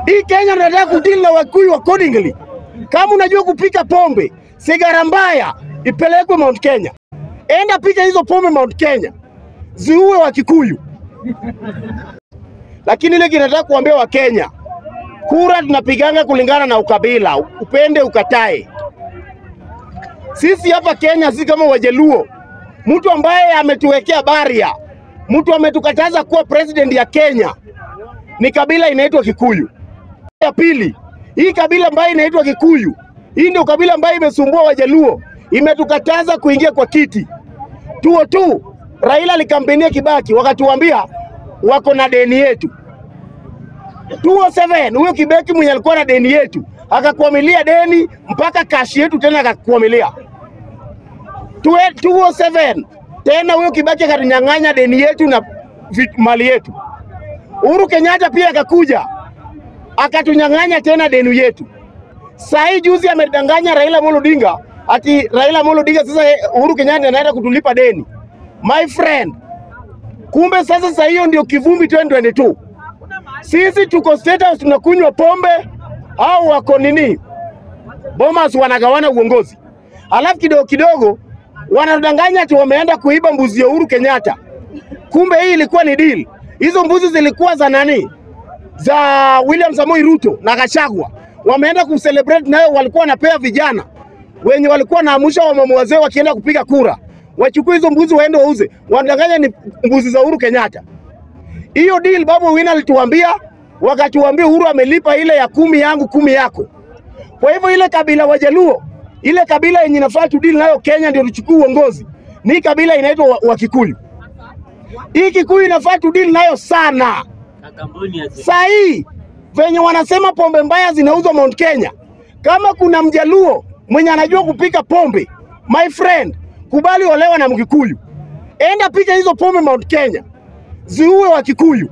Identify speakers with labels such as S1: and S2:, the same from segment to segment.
S1: Hii Kenya tunataka kudili na Wakikuyu accordingly. Kama unajua kupika pombe, sigara mbaya ipelekwe Mount Kenya. Enda pika hizo pombe Mount Kenya, ziue Wakikuyu. Lakini ile kinataka kuambia Wakenya, kura tunapiganga kulingana na ukabila, upende ukatae. Sisi hapa Kenya si kama Wajaluo, mtu ambaye ametuwekea baria, mtu ametukataza kuwa president ya Kenya ni kabila inaitwa Kikuyu. Ya pili, hii kabila ambayo inaitwa Kikuyu, hii ndio kabila ambayo imesumbua Wajaluo, imetukataza kuingia kwa kiti. Tuo tu Raila alikampenia Kibaki, wakatuambia wako na deni yetu. 207 huyo Kibaki mwenye alikuwa na deni yetu akakuamilia deni mpaka kashi yetu tena akakuamilia 207 tena huyo Kibaki akatunyang'anya deni yetu na vi- mali yetu. Uhuru Kenyatta pia akakuja akatunyang'anya tena deni yetu. Saa hii juzi amedanganya Raila Amolo Odinga ati Raila Amolo Odinga sasa eh, Uhuru Kenyatta anaenda kutulipa deni. My friend, kumbe sasa saa hiyo ndio kivumbi 2022. Sisi tuko State House tunakunywa pombe au wako nini? Bomas wanagawana uongozi, alafu kidogo kidogo wanadanganya ati wameenda kuiba mbuzi ya Uhuru Kenyatta. Kumbe hii ilikuwa ni deal. Hizo mbuzi zilikuwa za nani? Za William Samoei Ruto na Gachagua. Wameenda kucelebrate nayo, walikuwa wanapea vijana wenye walikuwa naamusha wamama wazee wakienda kupiga kura, wachukue hizo mbuzi waende wauze. Wanadanganya ni mbuzi za Uhuru Kenyatta. Hiyo deal Babu Owino alituambia, wakatuambia Uhuru amelipa ile ya kumi yangu kumi yako. Kwa hivyo ile kabila Wajaluo, ile kabila yenye inafaa tu deal nayo Kenya ndio tuchukue uongozi, ni kabila inaitwa wa, wa Kikuyu. Hii Kikuyu inafaa tu deal nayo sana. Saa hii venye wanasema pombe mbaya zinauzwa Mount Kenya, kama kuna mjaluo mwenye anajua kupika pombe, my friend, kubali olewa na Mkikuyu, enda pika hizo pombe Mount Kenya, ziue wa Kikuyu.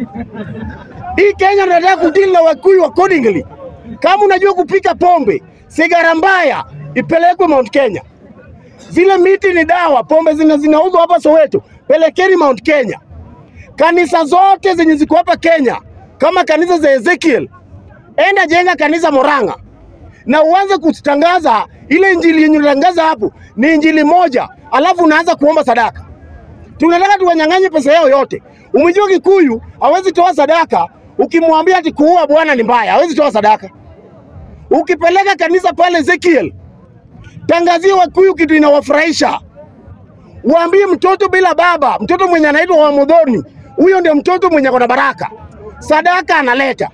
S1: Hii Kenya tunataka kudili na Wakikuyu accordingly. Kama unajua kupika pombe, sigara mbaya ipelekwe Mount Kenya. Zile miti ni dawa, pombe zina zinauzwa hapa Soweto, pelekeni Mount Kenya. Kanisa zote zenye ziko hapa Kenya kama kanisa za Ezekiel, enda jenga kanisa Moranga na uanze kutangaza ile injili yenye unatangaza hapo ni injili moja, alafu unaanza kuomba sadaka. Tunataka tuwanyang'anye pesa yao yote. Umejua Kikuyu hawezi toa sadaka, ukimwambia ati kuua Bwana ni mbaya, hawezi toa sadaka. Ukipeleka kanisa pale Ezekiel, tangazie Wakikuyu kitu inawafurahisha, waambie mtoto bila baba, mtoto mwenye anaitwa Wamudhoni, huyo ndio mtoto mwenye akona baraka, sadaka analeta.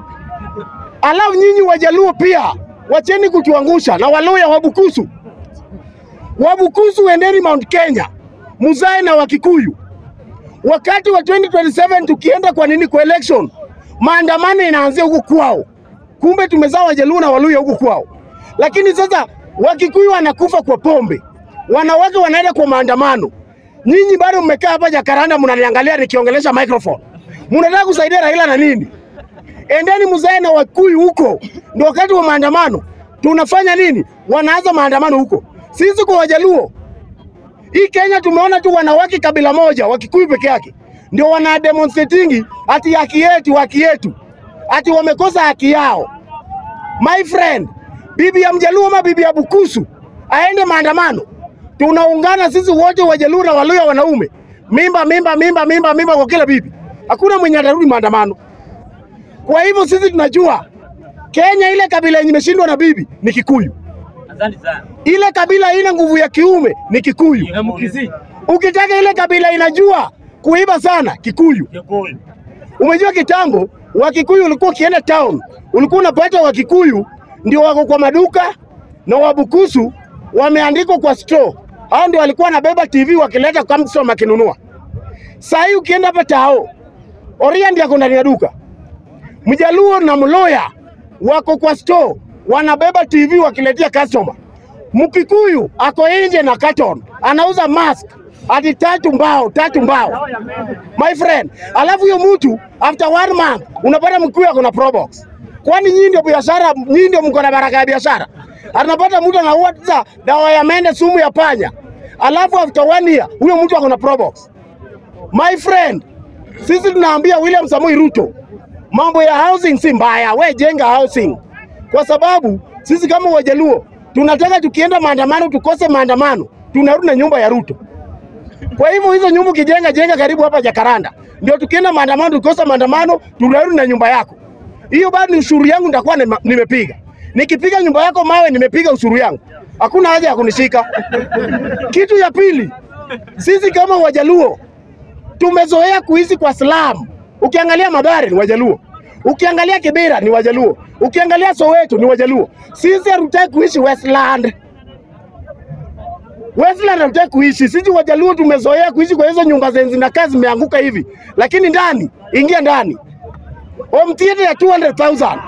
S1: Alafu nyinyi Wajaluo pia wacheni kutuangusha na Waluya Wabukusu, Wabukusu endeni Mount Kenya, muzae na Wakikuyu. Wakati wa 2027 tukienda kwa nini kwa election, maandamano inaanzia huku kwao. Kumbe tumezaa Wajaluo na Waluya huku kwao, lakini sasa Wakikuyu wanakufa kwa pombe, wanawake wanaenda kwa maandamano. Nyinyi bado mmekaa hapa Jakaranda, mnaniangalia nikiongelesha microphone, mnataka kusaidia Raila na nini? Endeni mzae na Wakikuyu huko, ndio wakati wa maandamano. Tunafanya nini? Wanaanza maandamano huko. Sisi kwa Wajaluo hii Kenya tumeona tu wanawake kabila moja, Wakikuyu peke yake ndio wana demonstratingi ati haki yetu, haki yetu, ati wamekosa haki yao. My friend, bibi ya Mjaluo ama bibi ya Bukusu aende maandamano, tunaungana sisi wote Wajaluo na Waluya wanaume, mimba mimba mimba mimba mimba kwa kila bibi, hakuna mwenye atarudi maandamano. Kwa hivyo sisi tunajua Kenya ile kabila yenye imeshindwa na bibi ni Kikuyu.
S2: Asante sana.
S1: Ile kabila haina nguvu ya kiume ni Kikuyu.
S2: Mkizi.
S1: Ukitaka ile kabila inajua kuiba sana, Kikuyu.
S2: Kikuyu.
S1: Umejua kitambo Wakikuyu ulikuwa ukienda town, ulikuwa unapata Wakikuyu ndio wako kwa maduka na Wabukusu wameandikwa kwa store. Hao ndio walikuwa wanabeba TV wakileta kwa msoma akinunua. Saa hii ukienda hapa Tao, Oria ndiye ako ndani ya duka. Mjaluo na Mloya wako kwa store wanabeba TV wakiletea customer. Mkikuyu ako nje na carton anauza mask hadi tatu mbao tatu mbao my friend. Alafu huyo mtu after one month unapata Mkikuyu ako na Probox. Kwani nyinyi ndio biashara, nyinyi ndio mko na baraka ya biashara? Anapata mtu anaua sasa dawa ya mende, sumu ya panya, alafu after one year huyo mtu ako na Probox. My friend, sisi tunaambia William Samoei Ruto mambo ya housing si mbaya, we jenga housing, kwa sababu sisi kama Wajaluo tunataka tukienda maandamano tukose maandamano, tunarudi na nyumba ya Ruto. Kwa hivyo hizo nyumba ukijenga jenga karibu hapa Jakaranda, ndio tukienda maandamano tukikosa maandamano tunarudi na nyumba yako. Hiyo bado ni ushuru yangu nitakuwa nima- nimepiga. Nikipiga nyumba yako mawe, nimepiga ushuru yangu, hakuna haja ya kunishika. Kitu ya pili, sisi kama Wajaluo tumezoea kuishi kwa slum. Ukiangalia Mathare ni Wajaluo, ukiangalia Kibera ni Wajaluo, ukiangalia Soweto ni Wajaluo. Sisi hatutaki kuishi Westland. Westland hatutaki kuishi. Sisi Wajaluo tumezoea kuishi kwa hizo nyumba zenye zinakaa zimeanguka hivi, lakini ndani, ingia ndani, home theater ya 200,000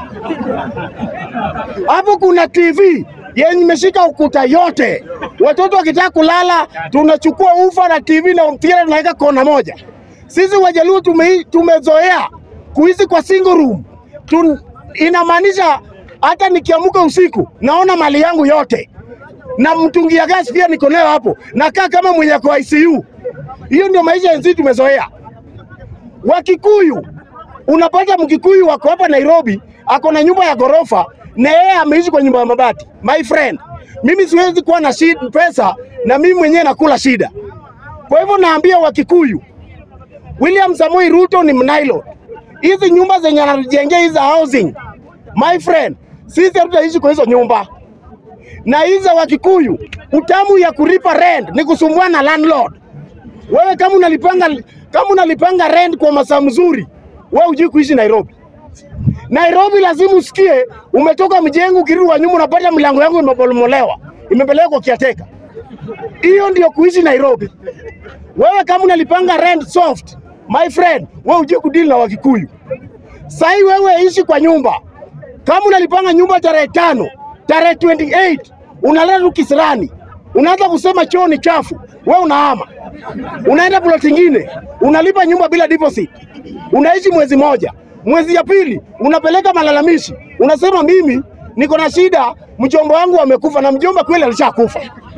S1: hapo kuna TV yenye imeshika ukuta yote. Watoto wakitaka kulala, tunachukua ufa na TV na home theater tunaweka kona moja. Sisi Wajaluo tume, tumezoea kuishi kwa single room. Tun, inamaanisha hata nikiamuka usiku naona mali yangu yote na mtungi ya gasi pia niko nayo hapo, nakaa kama mwenye kwa ICU. Hiyo ndio maisha yenzi tumezoea. Wakikuyu, unapata Mkikuyu wako hapa Nairobi, ako na nyumba ya ghorofa na yeye ameishi kwa nyumba ya mabati. My friend, mimi siwezi kuwa na shida pesa na mimi mwenyewe nakula shida. Kwa hivyo naambia Wakikuyu, William Samoei Ruto ni mnailo. Hizi nyumba zenye anatujengea hizi housing, my friend, sisi hatutaishi kwa hizo nyumba na hizi za Wakikuyu, utamu ya kulipa rent ni kusumbua na landlord. Wewe kama unalipanga kama unalipanga rent kwa masaa mzuri, wewe hujui kuishi Nairobi. Nairobi lazima usikie umetoka mjengo, ukirudi wa nyuma unapata milango yangu imebomolewa, imepelekwa kiateka. Hiyo ndio kuishi Nairobi. Wewe kama unalipanga rent soft, my friend, wewe hujui kudili na Wakikuyu. Sahii wewe ishi kwa nyumba, kama unalipanga nyumba tarehe tano, tarehe 28 unalala tu kisirani, unaanza kusema choo ni chafu, we unahama, unaenda plot ingine, unalipa nyumba bila deposit, unaishi mwezi moja, mwezi ya pili unapeleka malalamishi, unasema mimi niko na shida, mjomba wangu amekufa, na mjomba kweli alishakufa.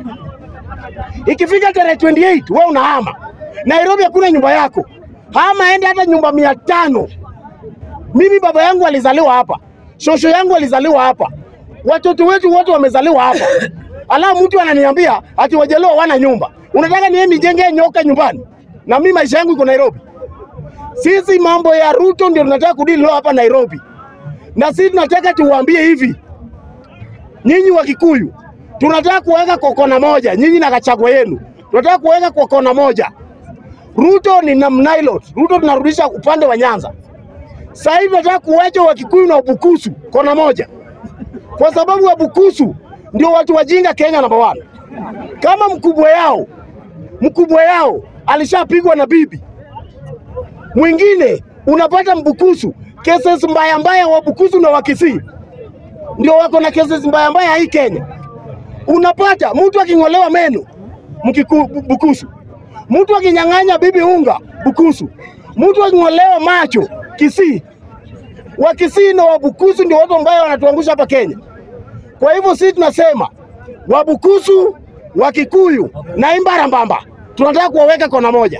S1: Ikifika tarehe 28 we unahama. Nairobi hakuna nyumba yako, hama ende hata nyumba mia tano. Mimi baba yangu alizaliwa hapa, shosho yangu alizaliwa hapa, watoto wetu wote wamezaliwa hapa, alafu mtu ananiambia ati Wajaluo wana nyumba. Unataka niende nijenge nyoka nyumbani na mimi maisha yangu iko Nairobi? Sisi mambo ya Ruto ndio tunataka kudili leo hapa Nairobi, na sisi tunataka tuwaambie hivi, nyinyi wa Kikuyu, tunataka kuweka kwa kona moja, nyinyi na Gachagua yenu, tunataka kuweka kwa kona moja. Ruto ni na mnailot, Ruto tunarudisha upande wa Nyanza. Sasa hivi tunataka kuwacha Wakikuyu na Wabukusu kona moja, kwa sababu Wabukusu ndio watu wajinga Kenya namba one. Kama mkubwa yao mkubwa yao alishapigwa na bibi mwingine, unapata Mbukusu cases mbaya mbaya, Wabukusu na Wakisii ndio wako na cases mbaya mbaya hii Kenya. Unapata mtu aking'olewa meno Mkiku, Bukusu, mtu akinyang'anya bibi unga Bukusu, mtu aking'olewa macho Kisii. Wakisii na Wabukusu ndio watu ambao wanatuangusha hapa Kenya. Kwa hivyo sisi tunasema Wabukusu, Wakikuyu na Imbarambamba tunataka kuwaweka kona moja,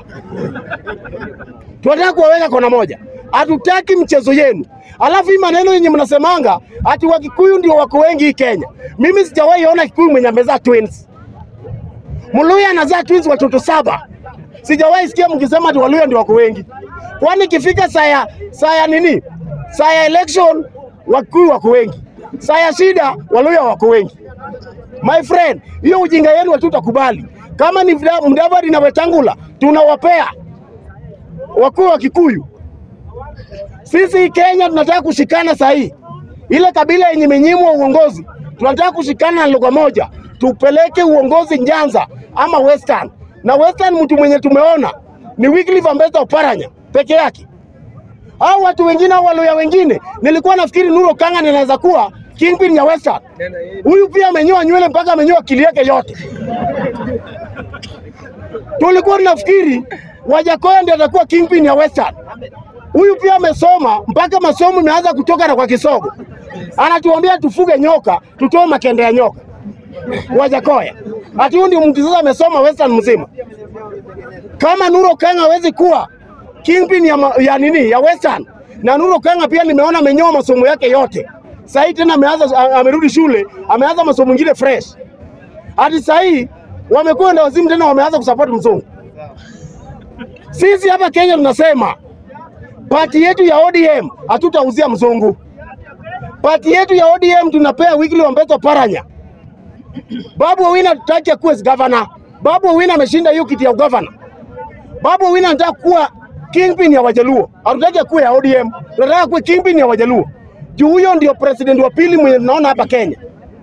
S1: tunataka kuwaweka kona moja. Hatutaki mchezo yenu. Alafu hii maneno yenye mnasemanga ati Wakikuyu ndio wako wengi hii Kenya, mimi sijawahi ona Kikuyu mwenye amezaa twins. Mluya anazaa twins watoto saba. Sijawahi sikia mkisema ati Waluya ndio wako wengi. Kwani ikifika saa ya saa ya nini, saa ya election Wakikuyu wako wengi, saa ya shida Waluya wako wengi. My friend, hiyo ujinga yenu hatutakubali. Kama ni Mda- Mudavadi na Wetangula tunawapea wakuu wa Kikuyu. Sisi Kenya tunataka kushikana saa hii, ile kabila yenye imenyimwa uongozi, tunataka kushikana na lugha moja, tupeleke uongozi Nyanza ama Western. Na Western mtu mwenye tumeona ni Wycliffe Ambassador Oparanya peke yake. Hao watu wengine au Waluya wengine, nilikuwa nafikiri Nuru Kanga anaweza kuwa kingpin ya Western. Huyu pia amenyoa nywele mpaka amenyoa akili yake yote. Tulikuwa tunafikiri Wajakoya ndiye atakuwa kingpin ya Western. Huyu pia amesoma mpaka masomo imeanza kutoka na kwa kisogo, anatuambia tufuge nyoka, tutoe makende ya nyoka. Wajakoya ati huyu ndio mtu sasa amesoma Western mzima. Kama Nuro Kanga hawezi kuwa kingpin ya, ma- ya nini ya Western, na Nuru Kanga pia nimeona amenyoa masomo yake yote. Sasa hii tena ameanza a- amerudi shule, ameanza masomo mengine fresh. Hadi sasa hii wamekuwa ndio wazimu tena wameanza kusupport mzungu. Sisi hapa Kenya tunasema pati yetu ya ODM hatutauzia mzungu. Pati yetu ya ODM tunapea Wycliffe Wambeto Paranya. Babu Owino hatutaki akuwe governor. Babu Owino ameshinda hiyo kiti ya ugavana. Babu Owino anataka kuwa kingpin ya Wajaluo. Hatutaki akuwe ya ODM. Tunataka kuwe kingpin ya Wajaluo. Juu huyo ndio president wa pili mwenye tunaona hapa Kenya.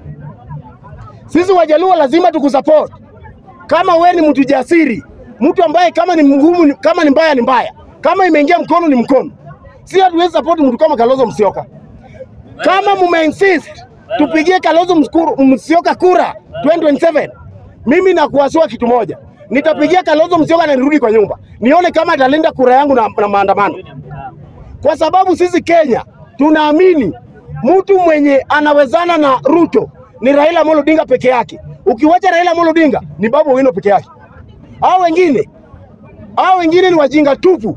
S1: Sisi Wajaluo lazima tukusupport. Kama we ni mtu jasiri, mtu ambaye kama ni mgumu, ni- kama ni mbaya ni mbaya, kama imeingia mkono ni mkono. Si hatuwezi support mtu kama Kalonzo Musyoka. Kama mume insist tupigie Kalonzo Mskuru- Musyoka kura 2027, mimi nakuasua kitu moja, nitapigia Kalonzo Musyoka na nirudi kwa nyumba nione kama atalinda kura yangu na, na maandamano, kwa sababu sisi Kenya tunaamini mtu mwenye anawezana na Ruto ni Raila Amolo Odinga peke yake. Ukiwacha Raila Amolo Odinga ni Babu Owino peke yake. Hao wengine hao wengine ni wajinga tupu.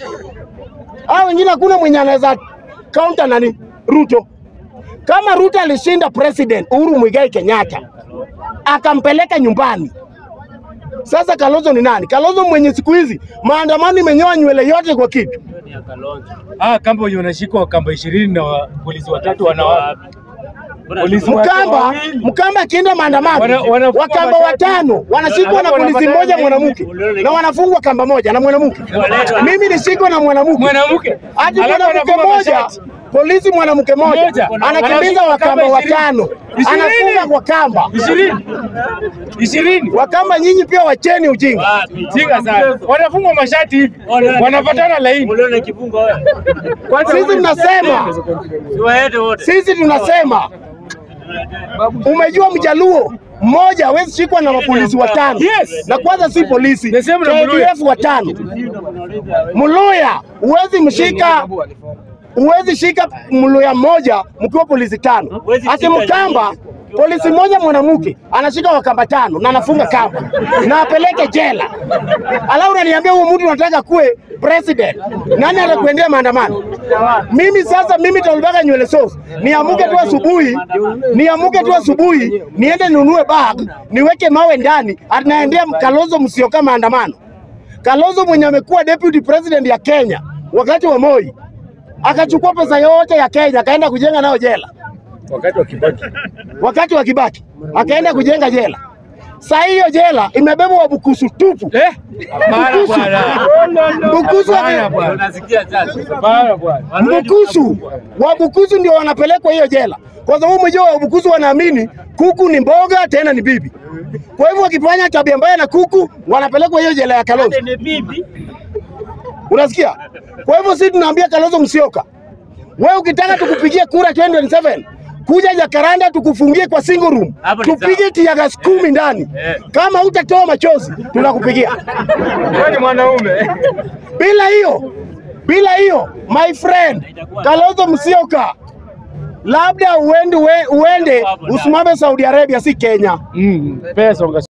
S1: Hao wengine hakuna mwenye anaweza counter nani Ruto. Kama Ruto alishinda president Uhuru Muigai Kenyatta akampeleka nyumbani, sasa Kalonzo ni nani? Kalonzo mwenye siku hizi maandamano imenyoa nywele yote kwa kitu.
S2: Ah, kamba wenye wanashikwa kamba ishirini na wa- polisi watatu wanawake. Polisi wake
S1: Mkamba
S2: wawili.
S1: Mkamba akienda maandamano
S2: Wana- wanafungwa
S1: Wakamba
S2: watatu.
S1: watano wanashikwa na
S2: Alafu
S1: polisi
S2: wanapatana
S1: mmoja
S2: na
S1: mwanamke na wanafungwa kamba moja na mwanamke. Mimi nishikwa na mwanamke
S2: Mwanamke.
S1: hadi
S2: Alafu
S1: mwanamke
S2: anafungwa
S1: moja
S2: mashati.
S1: polisi mwanamke moja
S2: Mmoja.
S1: anakimbiza
S2: Anashikwa
S1: wakamba
S2: kamba ishirini.
S1: watano
S2: Ishirini.
S1: anafunga kwa kamba.
S2: Ishirini. Ishirini.
S1: Wakamba nyinyi pia wacheni ujinga.
S2: Jinga sana. Wanafungwa mashati hivi. Wanapatana laini.
S3: Uliona kifungo wewe?
S1: Sisi tunasema
S3: Siwaende wote.
S1: sisi tunasema umejua mjaluo mmoja hawezi shikwa na mapolisi watano
S2: Yes.
S1: na kwanza si polisi
S2: The same na Muluya.
S1: KDF watano Muluya huwezi mshika huwezi shika Muluya mmoja mkiwa polisi tano
S3: Huwezi
S1: ati
S3: shika
S1: Mkamba polisi mmoja mwanamke anashika wakamba tano na anafunga kamba na apeleke jela, alafu unaniambia huyu mtu unataka kuwe president, nani atakuendea maandamano? Mimi sasa, mimi Tolbaga nywele sauce, niamuke tu asubuhi, niamuke tu asubuhi, niende ninunue bag, niweke mawe ndani, anaendea Kalonzo Musyoka maandamano. Kalonzo mwenye amekuwa deputy president ya Kenya wakati wa Moi, akachukua pesa yote ya Kenya akaenda kujenga nayo jela
S2: Wakati wa Kibaki.
S1: wakati wa Kibaki akaenda kujenga jela. Saa hiyo jela imebeba Wabukusu tupu.
S2: Eh? Bana bwana.
S1: Bukusu
S2: Bana bwana.
S3: Unasikia sasa?
S2: Bana bwana.
S1: Mbukusu, Wabukusu ndio wanapelekwa hiyo jela, kwa sababu mwenyewe Wabukusu wanaamini kuku ni mboga tena ni bibi. Kwa hivyo wakifanya tabia mbaya na kuku wanapelekwa hiyo jela ya Kalonzo.
S3: Ni bibi.
S1: Unasikia? Kwa hivyo sisi tunaambia Kalonzo Musyoka, wewe ukitaka tukupigie kura 2027 kuja Jakaranda tukufungie kwa single room,
S3: Hapo ni
S1: tupige
S3: sawa.
S1: tiagas kumi ndani.
S3: Eh.
S1: Kama hutatoa machozi tunakupigia.
S2: Wewe ni mwanaume.
S1: Bila hiyo, bila hiyo, my friend Kalonzo Musyoka, labda uende, uende usimame Saudi Arabia, si Kenya.
S2: Mm. Pesa unga